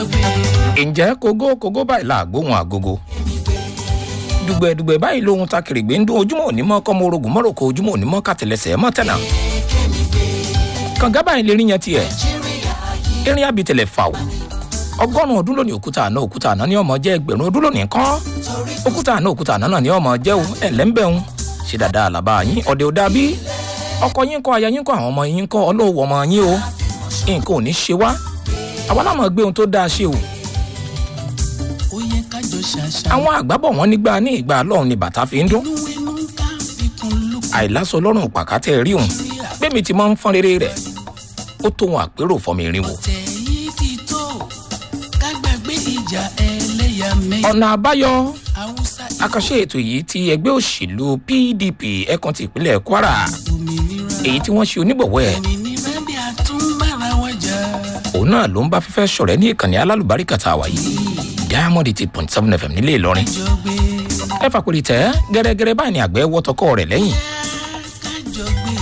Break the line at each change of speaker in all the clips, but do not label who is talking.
ǹjẹ́ kógó kógó báyìí là gbóhùn àgógó dùgbẹ̀dùgbẹ̀ báyìí lóhun ta kèrègbè ń dún ojúmọ́ òní mọ́ kọ́mọ orogún mọ́ròkó ojúmọ́ òní mọ́ kàtẹ́lẹsẹ̀ mọ́ tẹ̀nà kànga báyìí lè rí yẹn tiẹ̀ erin abitẹlẹ fà o ọgọ́rùn-ún ọdún lónìí òkúta àná òkúta àná ní ọmọ jẹ́ ẹgbẹ̀rún ọdún lónìí kọ́ òkúta àná òkúta àná náà ní ọmọ jẹ́ o ẹ̀lẹ́ńbẹ̀hún ṣe dáadáa làbá yín ọ̀dẹ̀ òdà bí ọkọ yín kọ́ aya yín kọ́ àwọn ọmọ yín kọ́ ọlọ́wọ́ ọmọ yín o nǹkan ò ní ṣe wá àwa náà mọ̀ gbé ohun tó dáa ṣe o
ó yẹ kájọ ṣàṣà.
àwọn àgbábọ̀ wọn nígbà ní ìgbà lọ́hùn ni bàtà fi ń dún
inú inú ká fikùn lukùn.
àìlásọ lọ́rùn pàkátẹ́ rí òun gbẹ̀mí ti máa ń fọ́n rere rẹ̀ ó tó wọn àpérò fọmọ irin wò
ọ̀tẹ̀ yìí ti tó ká gbàgbé ìjà ẹlẹ́yàmẹ̀yà.
ọ̀nà àbáyọ
haúsá
àkànṣe ètò yìí ti ẹgbẹ́ òṣèlú pdp ẹ̀kan ti ìpínlẹ̀ kwara
òmìnira
èyí tí wọ́n ṣe onígbọ̀wọ́ ẹ̀
òmìnira bí a tún bára wa jà.
òun náà ló ń bá fífẹ́ ṣọ̀rẹ́ ní ìkànnì alálùbáríkà tá a wà yìí diamond eight point seven fm nílé ìlọrin
kájọ gbé
ẹ fàpèrè tẹ gẹ́rẹ́gẹ́rẹ́ báyìí ni àgbẹ̀ wọ́ tọkọ rẹ̀ lẹ́yìn
kájọ gbé.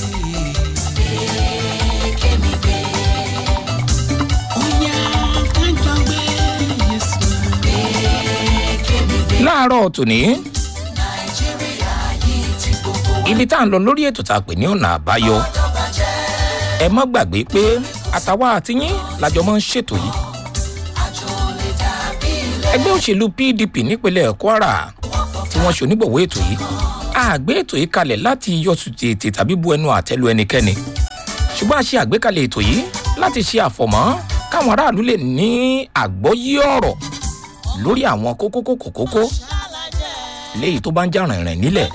ó yá kájọ gbé yéṣu.
láàárọ̀ tòní ibi tá à ń lọ lórí ètò tá a pè ní ọ̀nà àbáyọ ẹ má gbàgbé pé àtàwa àtiyín lájọ máa ń ṣètò yìí ẹgbẹ́ òṣèlú pdp nípínlẹ̀ kwara tí wọ́n ṣe onígbọ̀wọ́ ètò yìí àgbé ètò yìí kalẹ̀ láti yọ̀sù tètè tàbí bu ẹnu àtẹ́lu ẹnikẹ́ni ṣùgbọ́n a ṣe àgbékalẹ̀ ètò yìí láti ṣe àfọ̀mọ́ káwọn aráàlú lè ní àgbọ́yé ọ̀rọ̀ lórí àwọn kókó kókó kókó léyìí tó bá ń jà rìnrìn nílẹ̀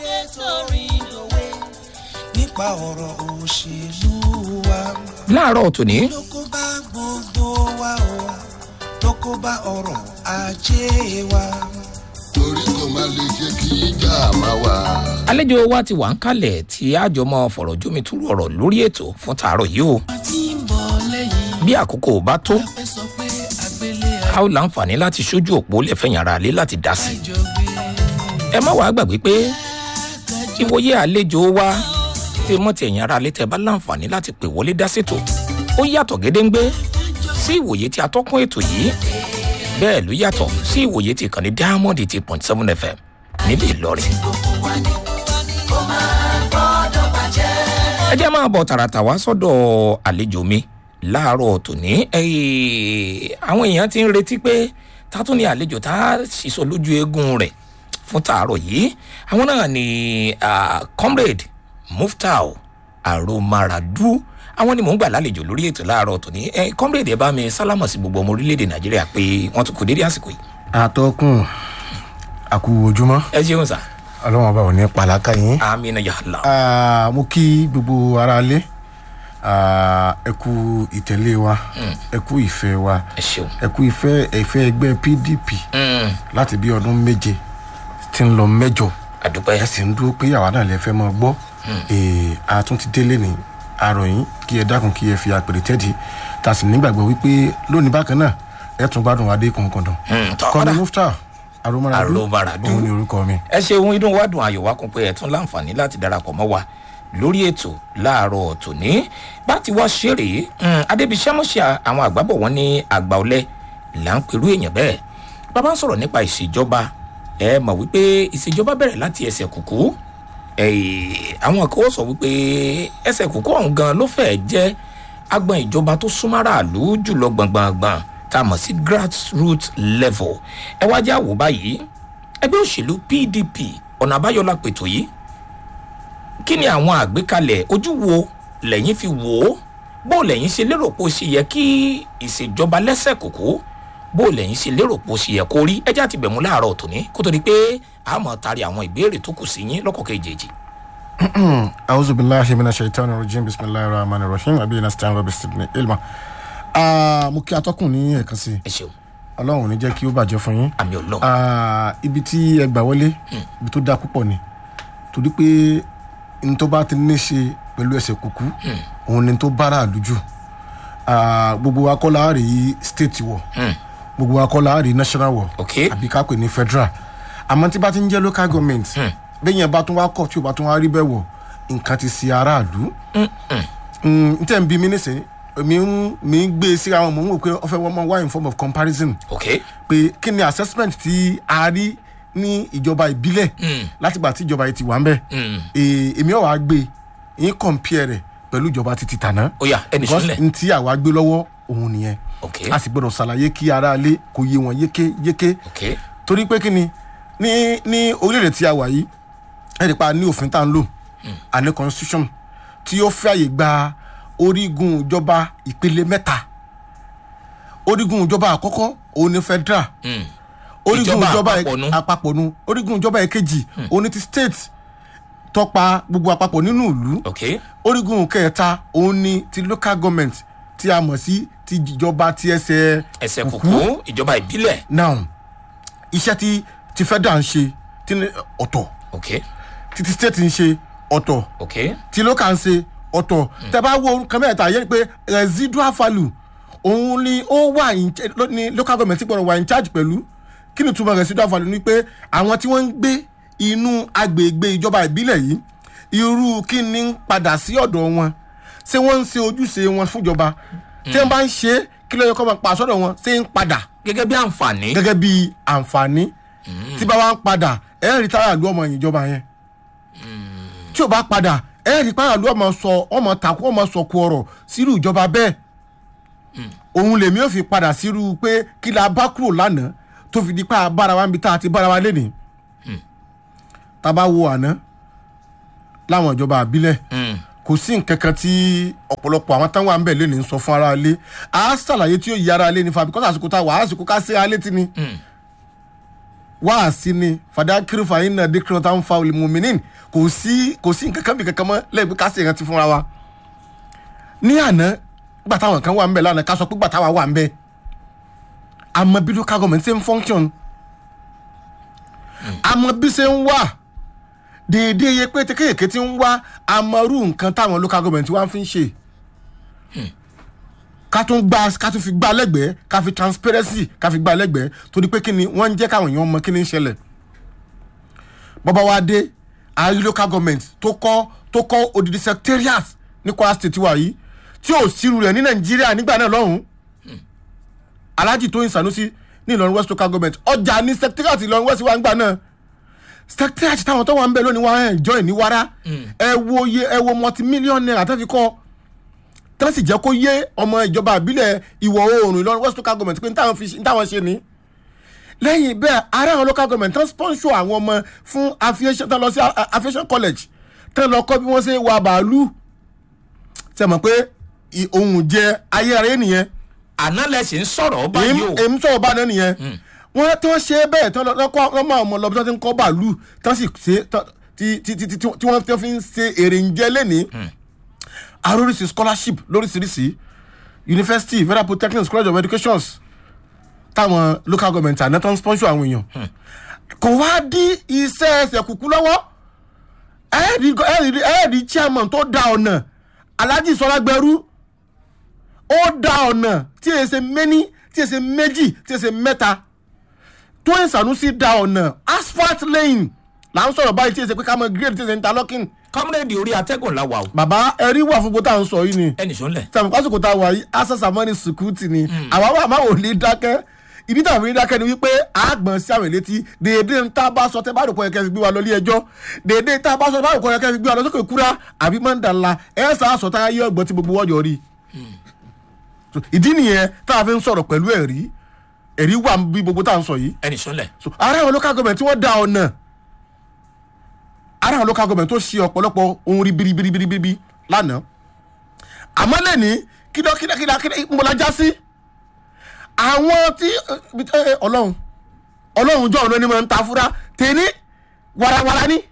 nípa ọ̀rọ̀ òṣèlú wa
láàárọ̀ tòní
ló kó bá gbogbo wa o ló kó bá ọrọ̀ ajé wa.
torí kò má lè jẹ́ kí ìjà máa wà.
àlejò wa ti wà ń kalẹ̀ tí àjọmọ́ fọ̀rọ̀ jómi túrú ọ̀rọ̀ lórí ètò fún tààrọ̀ yìí o
a ti ń bọ̀ lẹ́yìn
bí àkókò bá tó
fẹ́ sọ pé àgbélé
a ó láǹfààní láti ṣojú òpó lẹ́fẹ̀yìn ara lé láti dá sí i
àjọ gbé.
ẹ má wàá gbàgbé pé ìwòye àlejò wa tí mọ́ ti ẹ̀yìn ara lé tẹ́ bá láǹfààní láti pè wọlé dá sètò ó yàtọ̀ gédéǹgbé sí ìwòye tí atọ́kùn ètò yìí bẹ́ẹ̀ ló yàtọ̀ sí ìwòye tí ìkànnì diamond eight point seven fm nílẹ̀ ìlọrin. ẹ jẹ́ máa bọ̀ tààràtà wá sọ́dọ̀ àlejò mi láàárọ̀ tòní ẹ̀ẹ́, àwọn èèyàn ti ń retí pé tátún ni àlejò tá a ṣìṣọ lójú eegun rẹ̀ fún tààrọ̀ yìí àwọn náà ni ah, comrade muftau aromaradu àwọn ni mò ń gbà lálejò lórí ètò láàárọ̀ tòní ẹ comrade ẹ bá mi sálámọ̀ sí gbogbo ọmọ orílẹ̀-èdè nàìjíríà pé wọ́n tún kù dédé àsìkò yìí
àtọkùn àkú ojúmọ́
ẹ ṣeun sà
ọlọ́run ọba ò ní pàlákà yín.
amina yàrá
Ah, mo kí gbogbo ara lé ẹ kú ìtẹ̀lé wa ẹ kú ìfẹ́ wa
ẹ ṣeun
ẹ kú ìfẹ́ ìfẹ́ ẹgbẹ́ pdp
Mm,
láti bí ọdún méje tí ń lọ mẹ́jọ
àdúpẹ́
ẹ sì ń dúró pé àwa náà lè fẹ́ mọ́ gbọ́ Ee, a tún ti délé ní àròyìn kí ẹ dákun kí ẹ fi àpèrè tẹ́tì ta sì nígbàgbọ́ wípé lónìí bákan náà ẹ tún gbádùn adé kọ̀ọ̀kan
Mm, tọ́
kọ́ni
kọ́dà.
mufta aromaradu
Aromaradu.
òun ni orúkọ mi.
ẹ ṣeun inú wa dùn ayọ̀ wa kún pé ẹ tún láǹfààní láti darapọ̀ mọ́ wa lórí ètò láàárọ̀ tòní bá ti wá ṣeré adébísẹ́mọ̀ṣẹ́ àwọn àgbàbọ̀ wọn ní àgbà ọ̀lẹ là ń perú èèyàn bẹ́ẹ̀ bàbá ń sọ̀rọ̀ nípa ìṣèjọba ẹ mọ̀ wípé ìṣèjọba bẹ̀rẹ̀ láti ẹsẹ̀ kùkú Eh, àwọn kan ó sọ wípé ẹsẹ̀ kùkú ọ̀hún gan ló fẹ́ẹ̀ jẹ́ agbọn ìjọba tó súnmọ́ràlú jùlọ gbọ̀ngbọ̀ngbọ̀n tá a mọ̀ sí grassroots level ẹ wá já wò báyìí ẹgbẹ́ òṣèlú pdp ọ̀nà àbáyọ la pètò yìí kí ni àwọn àgbékalẹ̀ ojú wo lẹ́yìn fi wò ó bó lẹ́yìn ṣe lérò pé ó ṣe yẹ kí ìṣèjọba lẹ́sẹ̀ kòkó bó lẹ́yìn ṣe lérò pé ó ṣe yẹ kó rí ẹjẹ́ àti bẹ̀mú láàárọ̀ tòní kó tó di pé a mọ̀ tari àwọn ìbéèrè tó kù sí yín lọ́kọ̀ kejì
أعوذ بالله من الشيطان الرجيم بسم الله الرحمن الرحيم أبي نستعين ربي استدني علما mo kí atọ́kùn ní ẹ̀kan sí
ẹ ṣeun
ọlọ́run ò ní jẹ́ kí ó bàjẹ́ fún yín
àmì ọlọ́run
Ah, ibi tí ẹ gbà wọlé ibi tó dáa púpọ̀ ni torí pé n tó bá ti ní ṣe pẹ̀lú ẹsẹ̀ kúkú òun ni tó bára àlùjù Ah, gbogbo wa kọ́ la rí state wọ̀ gbogbo wa kọ́ la rí national wọ̀
Ok.
àbí ká pè ní federal àmọ́ tí bá ti ń jẹ́ local government bẹ́ẹ̀ yẹn bá tún wá kọ̀ tí o bá tún wá rí bẹ́ẹ̀ wọ̀ nǹkan ti ṣe aráàlú n tẹ́ ń bí mi nísìn mi ń mi ń gbé e síra wọn mò ń wò pé ọ fẹ́ wọ́n mọ wá in form of comparison
ok
pé kí ni assessment tí a rí ní ìjọba ìbílẹ̀ látìgbà tí ìjọba yìí ti wà ń bẹ̀ Eh, èmi ọ̀ wá gbé yín compare rẹ̀ pẹ̀lú ìjọba títí tàná
ó yá ẹnì
because
sọ́nlẹ̀
n tí àwa gbé lọ́wọ́ òun nìyẹn
ok
a sì gbọ́dọ̀ ṣàlàyé kí aráalé kò yé wọn yéké yéké
ok
torí pé kí ni ní ní orílẹ̀-èdè tí a wà yìí ẹ̀rí pa ní òfin tá à ń lò àní constitution tí ó fààyè gba orígun ìjọba ìpele mẹ́ta orígun ìjọba àkọ́kọ́ òun ni federal
Mm.
orígun
Ìjọba
ìjọba
àpapọ̀ nu.
àpapọ̀ nu orígun ìjọba èkejì òun ni ti state tọpa gbogbo àpapọ̀ nínú ìlú
ok
orígun kẹta òun ni ti local government tí a mọ̀ sí ti ìjọba ti ẹsẹ̀
ẹsẹ̀ kùkú ìjọba ìbílẹ̀
now iṣẹ́ tí ti federal ń ṣe tí ní ọ̀tọ̀
ok
tí ti state ń ṣe ọ̀tọ̀
ok
tí local ń ṣe ọ̀tọ̀ tẹ bá wo nǹkan mẹ́ta yẹn pé residual value òun ni ó wà in ch- ló- ní local government tí gbọ́dọ̀ wà in charge pẹ̀lú kí ni túmọ̀ residual value ni pé àwọn tí wọ́n ń gbé inú agbègbè ìjọba ìbílẹ̀ yìí irú kí ni ń padà sí ọ̀dọ̀ wọn ṣé wọ́n ń ṣe ojúṣe wọn fúnjọba tí wọ́n bá ń ṣe é, kí ló yẹ kó máa pa sọ́dọ̀ wọn ṣé ń padà
gẹ́gẹ́ bí àǹfààní
gẹ́gẹ́ bí àǹfààní tí bá wá ń padà ẹ̀ rí tára ìlú ọmọ ìjọba yẹn tí ò bá padà ẹ̀ rí tára ìlú ọmọ sọ ọmọ takú ọmọ sọkù ọ̀rọ̀ sírú ìjọba bẹ́ẹ̀ òun lèmi ò fi padà sírú pé kí la bá kúrò lánàá tó fi di pa bára wa níbi tá a ti bára wa lénìí tá a bá wo àná láwọn ìjọba àbílẹ̀
Mm.
kò sí nǹkan kan tí ọ̀pọ̀lọpọ̀ àwọn táwọn à ń bẹ̀ lé ní sọ fún ara ilé a ṣàlàyé tí yóò yí ara ilé ní fa bíkọ́sì àsìkò tá a wà á àsìkò ká sí ara létí ni wá á sí ni fàdá kiri fàyín náà dékìrì tá ń fa olùmọ̀mìnín kò sí kò sí nǹkan kan bí kankan mọ́ lẹ́yìn pé ká sí ìrántí fúnra wa ní àná gbà táwọn kan wà ń bẹ̀ lánàá ká sọ pé gbà táwa wà ń bẹ̀ àmọ́ bí local government ṣe ń function àmọ́ bí ṣe ń wà déédéé iye pé kéékèèké tí ń wá amaru nǹkan táwọn local government wá fi ń ṣe ká tún gbá ká tún fi gbá lẹ́gbẹ̀ẹ́ ká fi transparency ká fi gbá lẹ́gbẹ̀ẹ́ torí pé kí ni wọ́n ń jẹ́ káwọn èèyàn mọ kí ni ń ṣẹlẹ̀ bọ́bá wa dé àárí local government tó kọ́ tó kọ́ odidi secretariat ní kwara state wa yìí tí ò sírù rẹ̀ ní nàìjíríà nígbà náà lọ́hùn-ún alhaji tóyin sanusi ní ìlọrin west local government ọjà ní secretariat ìlọrin west wa ń gbà náà secretariat táwọn tó wà ń bẹ lónìí wọn ẹ̀ join ní wàrà ẹ wo iye ẹ wo multi-million naira tó fi kọ́ tí wọ́n sì jẹ́ kó yé ọmọ ìjọba ìbílẹ̀ ìwọ̀ oòrùn ìlọrin west local government pé ní táwọn fi ní táwọn ṣe ní. lẹ́yìn bẹ́ẹ̀ ara àwọn local government tán sponsor àwọn ọmọ fún aviation tán lọ sí a- a- aviation college tán lọ kọ́ bí wọ́n ṣe wa bàálù ṣe mọ̀ pé ì- ohun jẹ ayé ara nìyẹn
àná lẹ́sìn ń sọ̀rọ̀ báyìí o
èmi sọ̀rọ̀ bá náà nìyẹn wọ́n tí wọ́n ṣe é bẹ́ẹ̀ tán lọ kọ́ wọ́n máa mọ̀ lọ bí wọ́n ti ń kọ́ bàálù tán sì ṣe tán- tí tí tí tí tí wọ́n tí wọ́n fi ń ṣe èrè ń jẹ́ lẹ́nìí aróríṣi scholarship lóríṣiríṣi university federal polytechnic college of education táwọn local government àná tó ń sponsor àwọn èèyàn kò wá dí iṣẹ́ ẹsẹ̀ kúkú lọ́wọ́ ẹ̀ẹ́dì ẹ̀ẹ́dì ẹ̀ẹ́dì chairman tó da ọ̀nà alhaji sọlágbẹrú ó da ọ̀nà tí èyí ṣe méní tí èyí ṣe méjì tí èyí ṣe mẹ́ta tóyìn sanusi da ọ̀nà asphalt lane là ń sọ̀rọ̀ báyìí tí èyí ṣe pé ká mọ grade tí èyí ṣe interlocking
kọ́múrẹ́dì orí atẹ́gùn la wà o
bàbá ẹrí wà fún gbọ́tà ń sọ yìí ni
ẹnì sọ́nlẹ̀
sàmì pásítọ̀ tá a wà yìí asasa mọ́ni sùkúùtì ni àwa wà máa wò ní dákẹ́ ìdí tàbí ní dákẹ́ ni wípé àgbọ̀n sí àwọn ìlétí dèédé ń tá a bá sọ tẹ́ bá rò pọ̀ yẹ kẹ́ fi gbé wa lọ ilé ẹjọ́ dèédé tá a bá sọ tẹ́ bá rò pọ̀ yẹ kẹ́ fi gbé wa lọ sókè kúrá àbí mọ́ndàlá ẹ̀ sá sọ tá a yé ọgbọ́n tí gbogbo wọ́jọ́ rí So, ìdí nìyẹn tá a fi ń sọ̀rọ̀ pẹ̀lú ẹ̀rí ẹ̀rí wà bí gbogbo tá à ń sọ yìí
ẹnì sọ́nlẹ̀
so ara àwọn local government tí wọ́n da ọ̀nà ara àwọn local government tó ṣe ọ̀pọ̀lọpọ̀ ohun ribiribiribiribi lánàá àmọ́ lẹ́ni kídọ́kídọ́kídọ́ ńbọ̀lájá sí àwọn tí ẹ, ẹ, ọlọ́run ọlọ́run jọ ọ̀nà ni mo ń ta fúra tèmi warawara ni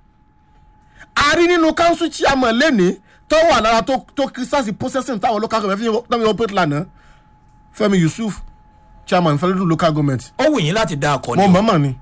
a rí nínú council chairman lẹ́ni tó wà lára tó tó kírísàsì processing táwọn local government fi ń tọ́mi operate lánàá fẹ́mi yusuf chairman fẹ́lẹ́dún local government
ó wù yín láti dá akọ
mo
ni o
mọ̀ọ́mọ̀ ni.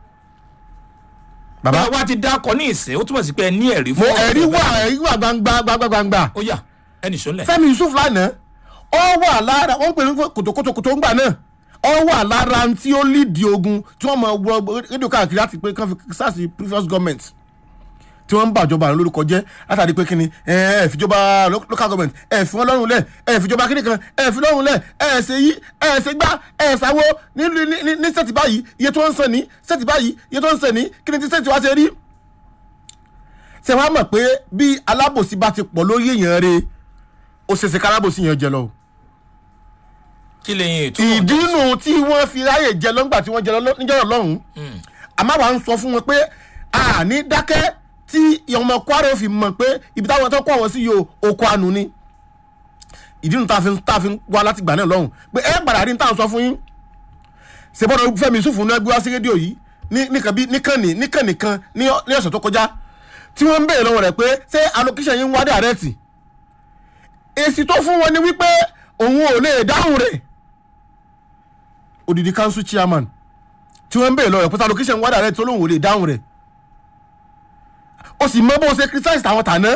bá
bàbá
wa ti dá akọ ní ìsìn ó túmọ̀ sí pé ẹ ní ẹ̀rí
mo
fún ọ̀rọ̀
ẹ̀rí
bẹ́ẹ̀.
wà ẹ̀rí wà gbangba gbangba gbangba.
ó yà ẹnì sọ́nlẹ̀
fẹ́mi yusuf lánàá ọ wà lára wọ́n ń pè ní kòtòkòtò ńgbà náà ọ wà lára tí ó lídìí ogun tí wọ́n mọ̀ wọ rédíò káàkiri láti pé kán fi sars previous government tí wọ́n ń bàjọba àwọn lórúkọ jẹ́ látàrí pé kíni ẹ ẹ fìjọba lo- local government ẹ fi wọn lọ́rùn lẹ̀ ẹ fìjọba kíni kan ẹ fi lọ́rùn lẹ̀ ẹ ṣe yí ẹ ṣe gbá ẹ ṣàwo ní ní- ní ní sẹ́ẹ̀tì báyìí iye tó ń sàn ní sẹ́ẹ̀tì báyìí iye tó ń sàn ní kíni tí sẹ́ẹ̀tì wá ṣe rí ṣe wá mọ̀ pé bí alábòsí bá ti pọ̀ lórí èèyàn rẹ̀ ó ṣeéṣe kálábòsí yẹn jẹ lọ o
kí lè yin ètò
ìdínú tí wọ́n fi ráyè jẹ lọ́ngbà tí wọ́n jẹ lọ́- níjọ́ lọ́hùn àmọ́ àwa ń sọ fún wọn pé a ní dákẹ́ tí ọmọ kwara fi mọ̀ pé ibi táwọn tó kọ́ àwọn sí yìí o oko àánú ni ìdínú tá a fi tá a fi ń wá láti gbà náà lọ́hùn pé ẹ gbàdá rí ní táwọn sọ fún yín ṣèbọ̀dọ̀ fẹ́mi yusufu náà gbé wá sí rédíò yìí ní nìkan bí nìkan ní nìkan nìkan ní ọ- ní ọ̀sẹ̀ tó kọjá tí wọ́n ń béèrè lọ́wọ́ rẹ̀ pé ṣé allocation yín ń wá dàrẹ́tì èsì tó fún wọn ni wípé òun ò lè dáhùn rẹ̀ odidi council chairman tí wọ́n ń bèèrè lọ́rọ̀ pẹ́sà location wádà rẹ̀ tó lóun ò lè dáhùn rẹ̀ ó sì mọ bó ṣe criticize àwọn tàná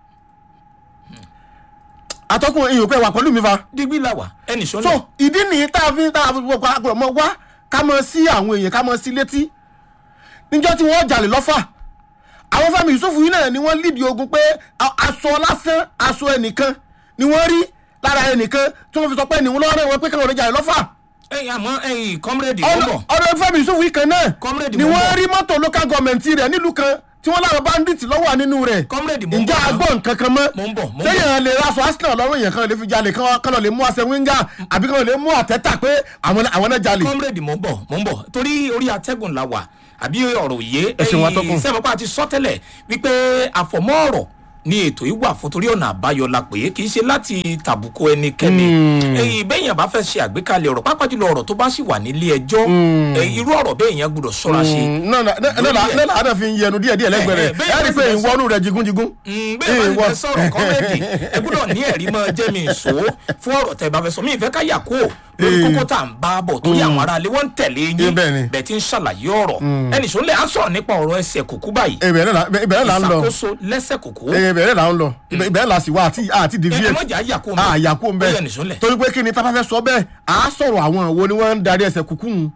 atọ́kùn èèyàn pẹ́ wà pẹ̀lú mi fa
dígbì làwà ẹnì
so
sọ́nà
ìdí nìyí tá a fi tá a fi gbogbo àgbọ̀rọ̀ mọ́ wá ká mọ sí àwọn èèyàn ká mọ sí létí níjọ́ tí wọ́n jalè lọ́fà àwọn Fẹ́mi Yusufu yìí náà ni wọ́n lídìí ogun pé a- aṣọ lásán aṣọ ẹnìkan ni wọ́n rí lára ẹnìkan tí wọ́n fi sọ pé ẹnìwọ́n lọ́rẹ́ wọn pé káwọn lè jalè lọ́fà
ẹyin àmọ́ ẹyin kọ́mírèdì ó bọ̀
ọ̀rọ̀ Fẹ́mi Yusufu yìí kan náà
Comrade
ni
mo ń
wọ́n
bọ̀.
rí mọ́tò local government rẹ̀ nílùú kan tí wọ́n láwọn bandits lọ́wọ́ nínú rẹ̀
Comrade mo ń
ǹjẹ́
bọ̀ náà.
agbọ́ nǹkan kan mọ́
Mo ń bọ̀, mo ń bọ̀.
sẹ́yìn lè raṣọ arsenal lọ́rùn èèyàn kan lè fi jalè kan kan lọ lè mú aṣẹ wíńgà àbí kan lè mú àtẹ́tà pé àwọn àwọn náà jalè.
kọ́mírèdì mò ń bọ̀ mò ń bọ̀ torí orí atẹ́gùn la wà àbí ọ̀rọ̀ òye
Ẹ ṣeun, atọ́kùn.
sẹ́mọ̀pá ti sọ tẹ́lẹ̀ wípé àfọ̀mọ́ ọ̀rọ̀ ni ètò yìí wà fún torí ọ̀nà àbáyọ la pé kì í ṣe láti tàbùkù ẹnikẹ́ni ẹ̀yìn bẹ́yìn bá fẹ́ ṣe àgbékalẹ̀ ọ̀rọ̀ pápá jùlọ ọ̀rọ̀ tó bá sì wà nílé ẹjọ́ ẹ̀, irú ọ̀rọ̀ bẹ́ẹ̀ yẹn gbọ́dọ̀ ṣọ́ra ṣe
náà náà àdá fi ń yẹnu díẹ̀ díẹ̀ lẹ́gbẹ̀ẹ́
Eh, eh,
rẹ̀
bẹ́ẹ̀
ẹ rí i pé
bẹ́ẹ̀
ìwọ́nú rẹ̀ jigunjigun.
Mm, bẹ́ẹ̀ bá ti fẹ́ sọ̀rọ̀ kọ́mẹ́dì ẹ gbọ́dọ̀ ní ẹ̀rí mọ́ jẹ́ mi ìṣó fún ọ̀rọ̀ tẹ́ bá fẹ́ sọ mí ìfẹ́ ká yà kó lórí
Eh.
kókó tá à ń bá bọ̀ torí àwọn aráalé wọ́n ń tẹ̀lé
Eh,
yín
bẹ́ẹ̀ ni.
bẹ́ẹ̀ ti ń ṣàlàyé ọ̀rọ̀ ẹnì sọ lẹ́ à ń sọ̀rọ̀ nípa ọ̀rọ̀ ẹsẹ̀ kùkú báyìí
ibẹ̀ náà là- ibẹ̀ náà là ń lọ
ìṣàkóso lẹ́sẹ̀ kùkú
ibẹ̀ náà là ń lọ ibẹ̀ náà là sì wá àti àti
ẹ
deviate.
mọ̀jà yà kó
a yà kó ń
ó yẹ nìṣó
bẹ
lẹ̀
torí pé kí ni tá a bá fẹ́ sọ bẹ́ẹ̀ à á sọ̀rọ̀ àwọn wo ni wọ́n ń darí ẹsẹ̀ kúkú ń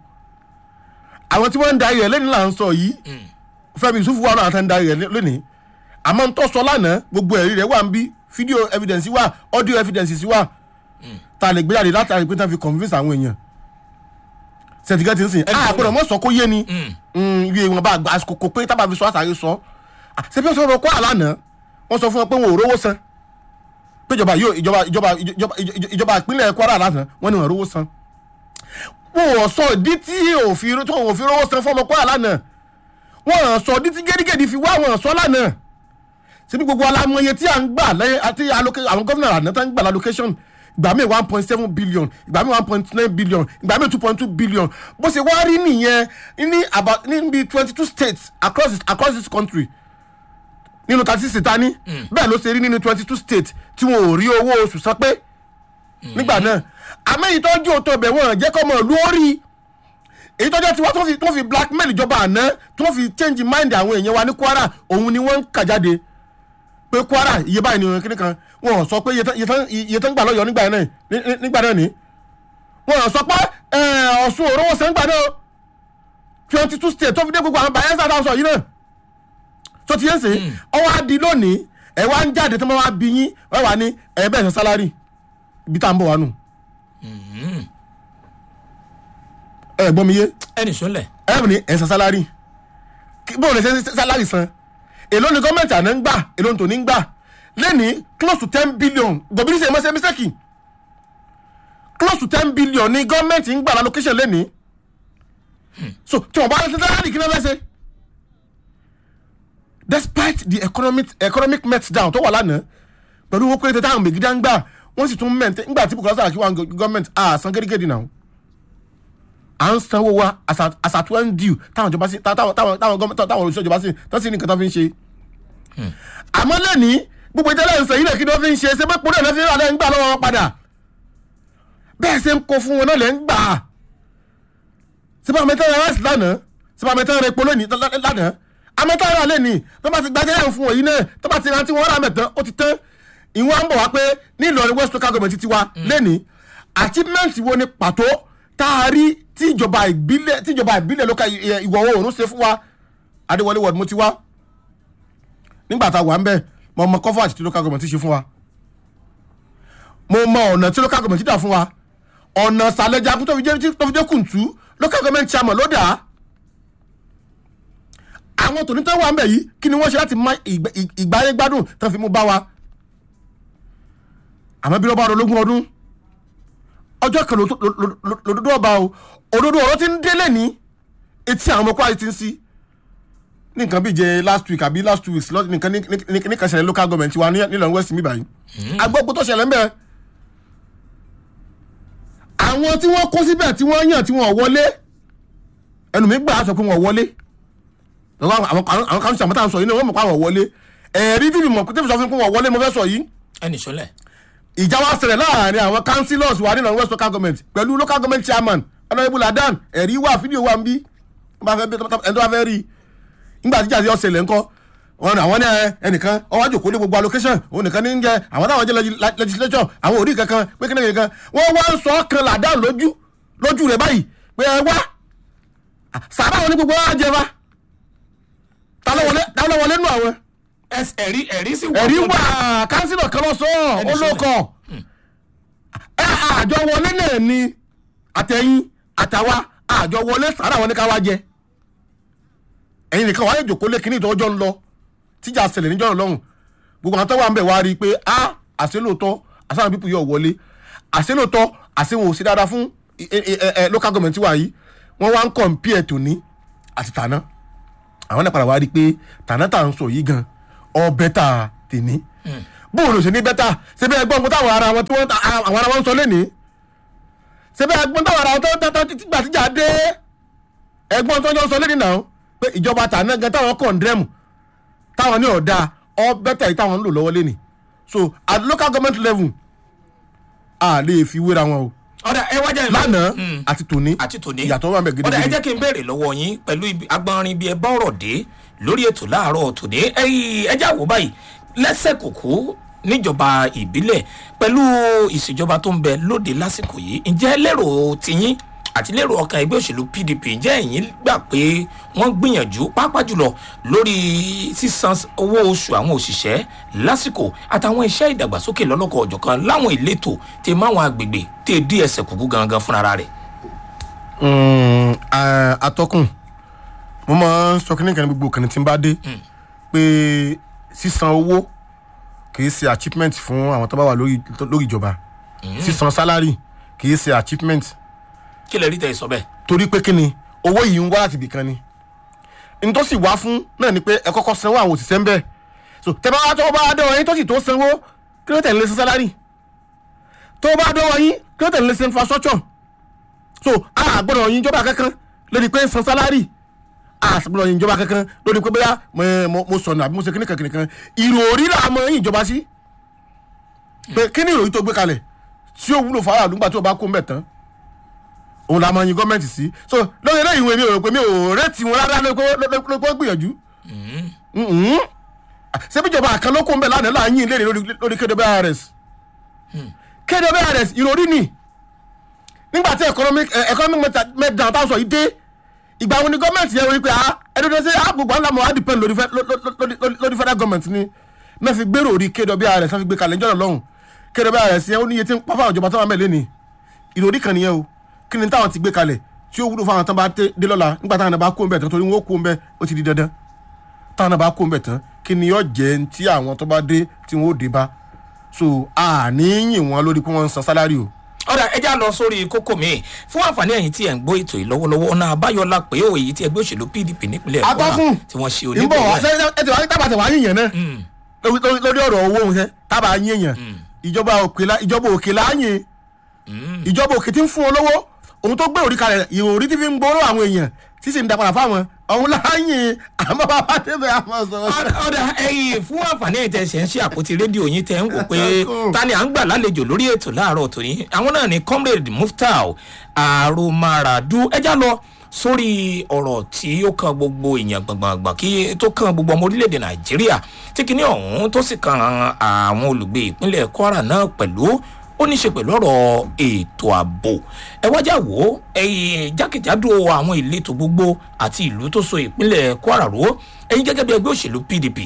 àwọn tí wọ́n ń darí rẹ̀ lẹ́ni là ń sọ yìí Fẹ́mi Yusufu wà náà àtàn darí rẹ̀ lónìí àmọ́ ń tọ́ sọ lánàá gbogbo ẹ̀rí rẹ̀ wà ń bí fídíò evidence wà audio evidence wà tá a lè gbé jáde látàrí pé tá a fi convince àwọn èèyàn sẹ̀tìgẹ́ ti ń sìn
Ẹni
a
tó
gbọ́dọ̀ mọ̀ sọ kó yé ni
Mm.
iye wọn bá gba àsìkò kò pé tábà fi sọ àtàrí sọ Ah, ṣé bí wọ́n sọ fún ọ kó àlànà wọ́n sọ fún ọ pé wọn ò rówó san péjọba yóò ìjọba ìjọba ìjọba ìjọba ìpínlẹ̀ Kwara lánàá wọ́n ní wọn rówó san wọn ò sọ ìdí tí òfin tó wọn ò fi rówó san fọmọ Kwara lánàá wọn ò sọ ìdí tí gédégédé fi wá wọn ò sọ lánàá síbi gbogbo alamọye tí à ń gbà lẹ́yìn àti alloca- àwọn gómìnà àná tó ń gbà allocation ìgbà míì one point seven billion ìgbà míì one point nine billion ìgbà míì two point two billion bó ṣe wá rí nìyẹn ní about níbi twenty two states across this, across this country nínú thirty six ta ní bẹ́ẹ̀ ló ṣe rí nínú twenty two states tí wọn ò rí owó oṣù san pé nígbà náà àmọ́ èyí tó ń jó tó bẹ̀ wọ́n jẹ́ kọ́ mọ̀ lórí èyí tó jẹ́ tiwa tó fi tó fi blackmail ìjọba àná tó fi change mind àwọn èèyàn wa ní Kwara òun ni wọ́n ń kà jáde pé Kwara iye báyìí ni kíní kan wọn ò sọ pé iye tán- iye tán- iye tán gbà lọ́yọ̀ọ́ nígbà náà ní- ní- nígbà náà ní wọn ò sọ pé ẹ̀, Ọ̀ṣun òróró sẹ́ńgbà náà twenty two states tó fi dé gbogbo àwọn Bayelsa tá a sọ yìí náà tó ti yẹn sè ọwọ́ á di lónìí ẹ̀ wá ń jáde tó máa wá bí yín wọ́n wà ní ẹ̀ bẹ́ẹ̀ sọ sálárì ibi tá à ń bọ̀ wá nù. ẹ gbọ́ mi yé
ẹnì sọ lẹ̀
ẹ ní ẹ̀ sọ sálárì Kí- bóun lè ṣe ṣe sálárì san èló ni gọ́ọ̀mẹ̀ntì àná ń gbà èló ni tòní ń gbà lẹ́ni close to ten billion gòbìrì ṣe mọ́sẹ́ mísẹ́kì close to ten billion ni gọ́ọ̀mẹ̀ntì ń gbà lálókéṣàn lẹ́ni so tí wọ́n bá ṣe sálárì kí ló fẹ́ ṣe despite the economic economic meltdown tó wà lánàá pẹ̀lú owó péréte táwọn mègídá ń gbà wọ́n sì tún mẹ́ǹtẹ́ ńgbà tí Bukola Saraki wà ní gọ́ọ̀mẹ̀ntì à san gẹ́gẹ́dì náà à ń sanwó wa as at when due táwọn ìjọba sí táwọn táwọn táwọn gọ́ọ̀mẹ̀ntì táwọn olùsọ ìjọba sí tó sì ní nǹkan tó fi ń ṣe. àmọ́ lẹ́ni gbogbo ìtẹ́lẹ̀ ń sọ yìí lè kí ni wọ́n fi ń ṣe ṣé pé pọ́nlẹ̀ náà fi ń rà lẹ́ ń gbà lọ́wọ́ wọn padà bẹ́ẹ̀ ṣe ń kó fún wọn náà lẹ́ ń gbà á sípò àmẹ́tẹ́ rẹ̀ rẹ́sì lánàá sípò àmẹ́tẹ́ rẹ̀ polo ní lánàá àmẹ́tẹ́ rẹ̀ alẹ́ ní tó bá ti gbajẹ́ yẹn fún òyìn náà tó bá ti rántí wọn rà mẹ́tẹ́ ó ti tán ìwọ̀n ń bọ̀ wá pé ní Ìlọrin West Local Government ti wa lẹ́ni achievement wo ni pàtó tá a rí tí ìjọba ìbílẹ̀ tí ìjọba ìbílẹ̀ lóka ìwọ̀ oòrùn ṣe fún wa Adéwọlé ward mo ti wá nígbà tá a wà ń bẹ̀ mo mọ coverage tí local government ti ṣe fún wa mo mọ ọ̀nà tí local government ti dà fún wa ọ̀nà sàlẹ̀jagun tó fi jẹ́ tó fi jẹ́ kùntù local government chairman ló dà á àwọn tòní tó wà ń bẹ̀ yìí kí ni wọ́n ṣe láti má ìgbà- ìgbáyé gbádùn tó fi mú bá wa àmọ́ bí wọ́n bá rológún ọdún ọjọ́ kan ló- ló- ló- ló- lòdodo ọba o òdodo ọ̀rọ̀ ti ń délé ní etí àwọn ọmọ kwari ti ń sí ní nǹkan bíi jẹ last week àbí last two weeks lọ- nìkan ní- ní- ní- nìkan ṣẹlẹ̀ local government wa ní- nílọrin west mi báyìí agbópo tó ṣẹlẹ̀ ń bẹ̀ àwọn tí wọ́n kó síbẹ̀ tí wọ́n yàn tí wọ́n wọlé ẹnu mi gbà á sọ pé wọ́n wọlé lọ́wọ́ àwọn àwọn àwọn kan sàmọ́tà ń sọ yìí náà wọ́n mọ̀ pé àwọn wọlé ẹ̀rí tí mi mọ̀ tí mi sọ fún mi pé wọ́n wọlé mo fẹ́ sọ yìí
ẹnì sọlẹ̀
ìjà wa ṣẹlẹ̀ láàrin àwọn councillors wa nínú west local government pẹ̀lú local government chairman honourable adan ẹ̀rí wà fídíò wà ń bí ẹni tó bá fẹ́ rí i nígbà tí ìjà yọ ṣẹlẹ̀ ńkọ́ wọn àwọn ní ẹ, ẹnìkan ọwọ́ àjòkó lé gbogbo allocation òun nìkan ní ń jẹ àwọn táwọn jẹ legis- legislature àwọn òrí kankan pé kí ni kankan wọ́n wá ń sọ ọ́ kan làdán lójú lójú rẹ̀ báyìí pé ẹ wá sàrà wọn ní gbogbo wa jẹ fa ta ló wọlé ta ló wọlé nù àwọn
ẹ̀rí ẹ̀rí sì wà
ẹ̀rí
fún-
wà kánsílọ̀ kan lọ sọ ọ́
Ẹni sọ
olókọ̀ ẹ àjọ wọlé náà ni àtẹ̀yìn àtàwa àjọ wọlé sàrà wọn ní ká wá jẹ ẹ̀yin nìkan wàá jòkó lé kíní ìtọ́jọ́ ń lọ tíjà ṣẹlẹ̀ níjọ́ náà lọ́hùn gbogbo àwọn tó wà ń bẹ̀ wá rí i pé a àṣẹ lóòótọ́ àṣàwọn pípù yóò wọlé àṣẹ lóòótọ́ àṣẹ wọn ò sí dáadáa fún ẹ, ẹ, ẹ, ẹ, local government wa yìí wọ́n wá ń compare tòní àti tàná àwọn náà padà wá rí i pé tàná tà ń sọ yìí gan ọ bẹ́tà tèmi bóòlù sí ní bẹ́tà síbẹ̀ ẹgbọ́n kó táwọn ara wọn tí wọ́n àwọn ara wọn ń sọ lẹ́nìí síbẹ̀ ẹgbọ́n táwọn ara wọn tó tó tó tìgbà tíjà dé ẹgbọ́n tó ń jọ sọ lẹ́nìí náà pé ìjọba tàná gan táwọn kọ̀ǹdẹ́mù táwọn ní ọ̀dà ọ bẹ́tà yìí táwọn ń lò lọ́wọ́ lẹ́nìí so at local government level a lè fi wéra wọn o
ọ̀dà ẹ wájà ìlú
lánàá àti tòní
àti tòní
ìyàtọ̀ wà ń bẹ̀
ọ̀dà ẹ
gidigidi
jẹ́ kí n béèrè lọ́wọ́ yín pẹ̀lú ibi agbọ́nrin bíi ẹ bá ọ̀rọ̀ dé lórí ètò láàárọ̀ tòní ẹ̀yìn ẹjẹ́ àwò báyìí lẹ́sẹ̀ kòkó níjọba ìbílẹ̀ pẹ̀lú ìṣèjọba tó ń bẹ lóde lásìkò yìí ǹjẹ́ lérò tiyín àti lérò ọkàn ẹgbẹ́ òṣèlú pdp ǹjẹ́ ẹ̀yin gbà pé wọ́n gbìyànjú pàápàá jùlọ lórí sísan owó oṣù àwọn òṣìṣẹ́ lásìkò àtàwọn iṣẹ́ ìdàgbàsókè lọ́lọ́kọ̀ ọ̀jọ̀kan láwọn ìletò tẹ máwọn agbègbè tẹ dí ẹsẹ̀ kúkú gangan fúnra rẹ̀.
Mm, eh, atọ́kùn mo máa ń sọ kí nìkan ní gbogbo kàní tí n bá dé pé sísan owó kì í ṣe achievement fún àwọn tó bá wà lórí lórí ìjọba sísan salary kì í ṣe achievement
kí lè rí tẹ sọ bẹ́ẹ̀.
torí pé kí ni owó yìí ń wá láti ibìkan ni n tó sì wá fún náà ni pé ẹ kọ́kọ́ sanwó àwọn òṣìṣẹ́ ń bẹ̀ so tẹ bá wá tó bá dọ̀wọ́ yín tó sì tó sanwó kí ló tẹ̀lé sí salary tó bá dọ̀wọ́ yín kí ló tẹ̀lé sí infrastructure so a gbọ́dọ̀ yin ìjọba kankan lórí pé ń san salary a sì gbọ́dọ̀ yin ìjọba kankan lórí pé bóyá mo- mo mo sọnù àbí mo ṣe kíní kankan kan ìròrí là mọ yin ìjọba sí pé kí ni ìròyìn tó gbé kalẹ̀ tí ó wúlò fara àdúgbà tí ó bá kó mbẹ̀ tán òun la máa yin gọ́ọ̀mẹ̀ntì sí so lórí eléyìí ìwé mi ò rò pé mi ò rẹ́tì wọn rárá lórí pé lórí pé ó gbìyànjú Mhm. ṣebí ìjọba kan ló kó mbẹ̀ lánàá láàyìn léèrè lórí- lórí kwrs kwrs ìròrí ni nígbà tí economic eh, economic meta- meltdown táwọn sọ yìí dé ìgbà wo ni gọ́ọ̀mẹ̀ntì yẹn wọ́n pé ah ẹni tó ṣe àgbègbè ńlá mọ̀ á depend lórí fẹ́- ló- ló- lórí- lórí- lórí federal government ni náà fi gbèrò orí kwrs náà fi gbé kalẹ̀ ńjọ́nà lọ́hùn kwrs yẹn ó níye tí ń pa fáwọn ìjọba tó wà mẹ́lẹ́ ni ìròrí kan nìyẹn o kí ni táwọn ti gbé kalẹ̀ tí ó wúlò fáwọn tán bá dé dé lọ́la nígbà táwọn náà bá kó ń bẹ̀ tán torí wọn ó kó ń bẹ̀ ó ti di dandan táwọn náà bá kó ń bẹ̀ tán kí ni yóò jẹ́ tí àwọn tó bá dé tí wọn ó dé bá so àníyìn wọn lórí pé wọ́n ń san sálárì o
ọ̀dà ẹ já lọ sórí kókó mi fún àǹfààní ẹ̀yìn tí ẹ̀ ń gbọ́ ètò yìí lọ́wọ́lọ́wọ́ ọ̀nà àbáyọ la pé ó èyí tí ẹgbẹ́ òṣèlú pdp nípínlẹ̀ Kwara
atọ́kùn
tí wọ́n ṣe
ń bọ̀ wá
onígbọ̀wọ́ ẹ̀.
ṣe ẹ ti wá tábà tẹ̀ wá yíyan náà lórí lórí- lórí ọ̀rọ̀ owó òun ṣe tábà yíyan ìjọba òkè la ìjọba òkè láàyè ìjọba òkè tí ń fún wọn lówó òun tó gbé òrí kalẹ̀ ìròrí tí fi ń gbóró àwọn èèyàn tí sì ń da padà fáwọn òun láàyè àmọ́ bàbá débẹ̀ àmọ́ sọ̀rọ̀
Ọ̀dà- ọ̀dà ẹ̀yìn fún àǹfààní ẹ̀yìn tẹ̀ ṣe ń ṣe àpótí rédíò yín tẹ̀ ń wò pé ta ni à ń gbà lálejò lórí ètò láàárọ̀ tòní àwọn náà ni comrade muftau aromaradu ẹ já lọ sórí ọ̀rọ̀ tí ó kan gbogbo èèyàn gbọ̀ngbọ̀ngbọ̀n kí tó kan gbogbo ọmọ orílẹ̀-èdè nàìjíríà tí kinní ọ̀hún tó sì kan àwọn olùgbé ìpínlẹ̀ kwara náà pẹ̀lú ó ní í ṣe pẹ̀lú ọ̀rọ̀ ètò ààbò ẹ wájà wò ó ẹ̀yìn jákèjádò àwọn ìletò gbogbo àti ìlú tó so ìpínlẹ̀ kwara ró ẹ̀yin gẹ́gẹ́ bí ẹgbẹ́ òṣèlú pdp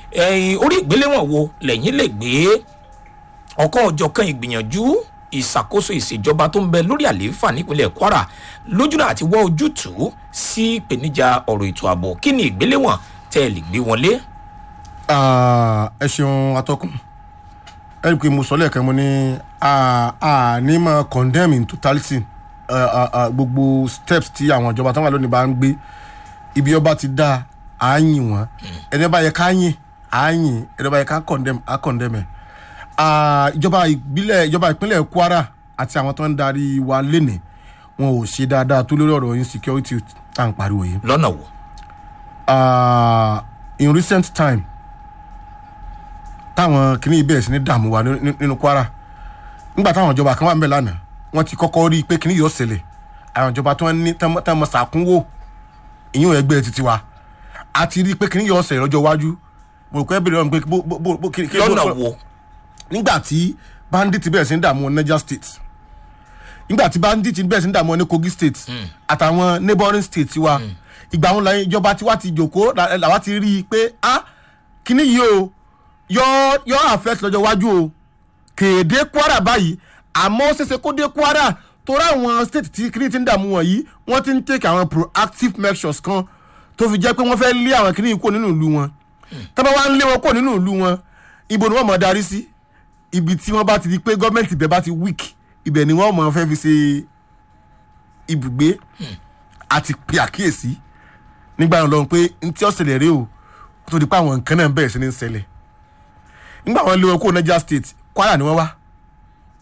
ẹ̀yìn orí ìgbéléwọ̀n wo lẹ́yìn lè gbé ọ̀kan ọ̀jọ̀kan ìgbìyànjú ìṣàkóso ìṣèjọba tó ń bẹ lórí àlééfà nípínlẹ̀ kwara lójúnà àti wọ́ ojútùú sí ìpèníjà ọ̀rọ̀ ètò ààbò kí ni ìgbéléwọ̀n tẹ́ ẹ lè gbé wọn lé.
Ah, ẹ ṣeun atọ́kùn ẹ rí i pé mo sọ lẹ́ẹ̀kan mo ní a a ní máa condemn in totality ah, ah, ah, gbogbo steps tí àwọn ìjọba táwọn lónìí bá ń gbé ibi ọba ti dá a yìn wọn ẹni bá yẹ ká yìn a yìn ẹni bá yẹ ká condemn a condemn ẹ Ah, ìjọba ìbílẹ̀ ìjọba ìpínlẹ̀ kwara àti àwọn tó ń darí wa lénìí wọn ò ṣe dáadáa tó lórí ọ̀rọ̀ insecurity tá à ń pariwo yìí
lọ́nà wo.
uh, in recent time táwọn kìíní bẹ̀rẹ̀ sí ní dààmú wa ní- ní- nínú kwara nígbà táwọn ìjọba kan wà ń bẹ̀ lánàá wọ́n ti kọ́kọ́ rí i pé kìíní yóò ṣẹlẹ̀ àwọn ìjọba tó ń ní tẹ́mọ sàkúnwò ìyún ẹgbẹ́ títí wa a ti rí i pé kìíní yóò ṣẹlẹ̀ lọ́jọ́ iwájú mo rò pé ẹ bèrè ọ̀hún pé bó bó bó bó kí kí-
lọ́nà
bó-
wo.
nígbà tí bandit bẹ̀rẹ̀ sí ní dààmú niger state nígbà tí bandit bẹ̀rẹ̀ sí ní dààmú ní kogi state àtàwọn neighbouring states wa ìgbà wọn lẹ́yìn ìjọba tiwa ti jòkó la- làwa ti rí i pé a kíní yìí o yọ yọ affect lọ́jọ́ iwájú o kéde kwara báyìí àmọ́ ó ṣeéṣe kó dé kwara torí àwọn state tí kíní ti ń dààmú wọ̀nyí wọ́n ti ń take àwọn proactive measures kan tó fi jẹ́ pé wọ́n fẹ́ lé àwọn kíní yìí kúrò nínú ìlú wọn tọ́ba wa ń lé wọn kúrò nínú ìlú wọn ibo ni wọ́n mọ̀ darí sí ibi tí wọ́n bá ti di pé gọ́ọ̀mẹ̀ntì ibẹ̀ bá ti weak ibẹ̀ ni wọ́n mọ̀ fẹ́ fi ṣe ibùgbé àti pe àkíyèsí nígbà yẹn lọ́run pé n tí ó ṣẹlẹ̀ rèé o kó tó di pé àwọn nǹkan náà bẹ̀rẹ̀ sí ní ṣẹlẹ̀ nígbà wọn lé wọn kó niger state kwara ni wọ́n wá